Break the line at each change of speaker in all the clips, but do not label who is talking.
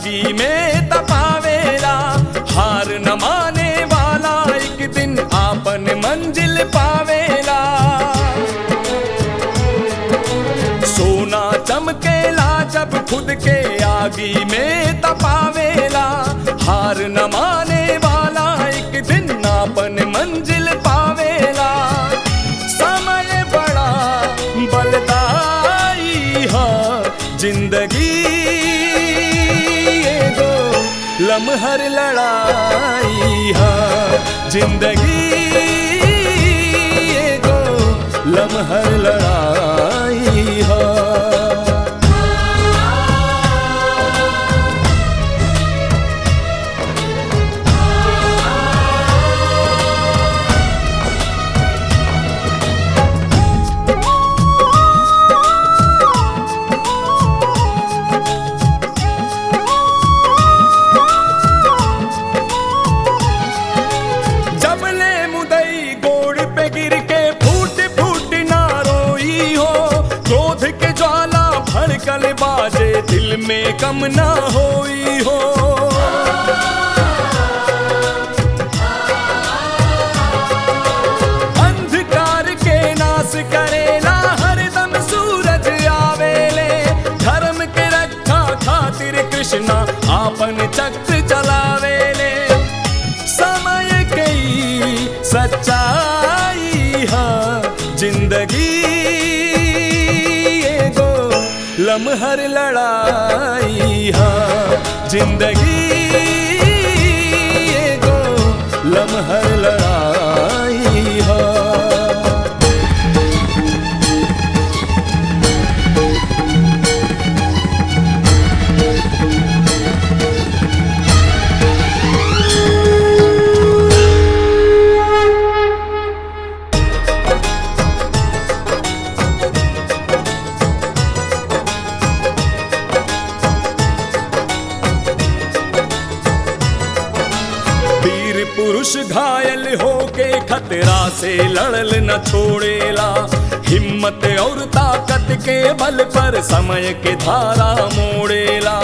आगी में तपावेला हार न माने वाला एक दिन आपन मंजिल पावेला सोना चमकेला जब खुद के आगी में तपावेला हार न माने वाला एक दिन आपन मंजिल पावेला समय बड़ा बलदाई है जिंदगी एगो लम्हर लड़ाई है जिंदगी एगो लम्हर लड़ाई है जबले मुदई गोड़ पे गिर के फूट फूट ना रोई हो क्रोध के ज्वाला भड़कल बाजे दिल में कम ना होई हो अंधकार के नाश करेला हरदम सूरज आवेले धर्म के रक्षा खातिर कृष्णा आपन चक्र चलावेले समय कई सच्चाई है जिंदगी एगो लम्हर लड़ाई है जिंदगी एगो लम्हर लड़ाई है वीर पुरुष घायल होके खतरा से लड़ल न छोड़ेला हिम्मत और ताकत के बल पर समय के धारा मोड़ेला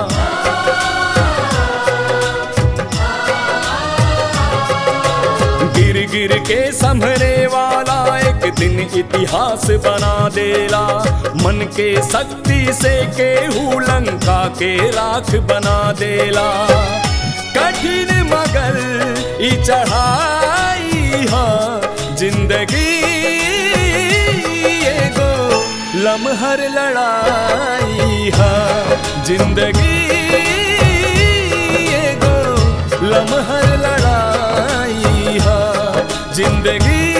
गिर गिर के संभरे वाला एक दिन इतिहास बना देला मन के शक्ति से केहू लंका के राख बना देला कठिन मगर ई चढ़ाई है जिंदगी एगो लम्हर लड़ाई है जिंदगी एगो लम्हर लड़ाई है जिंदगी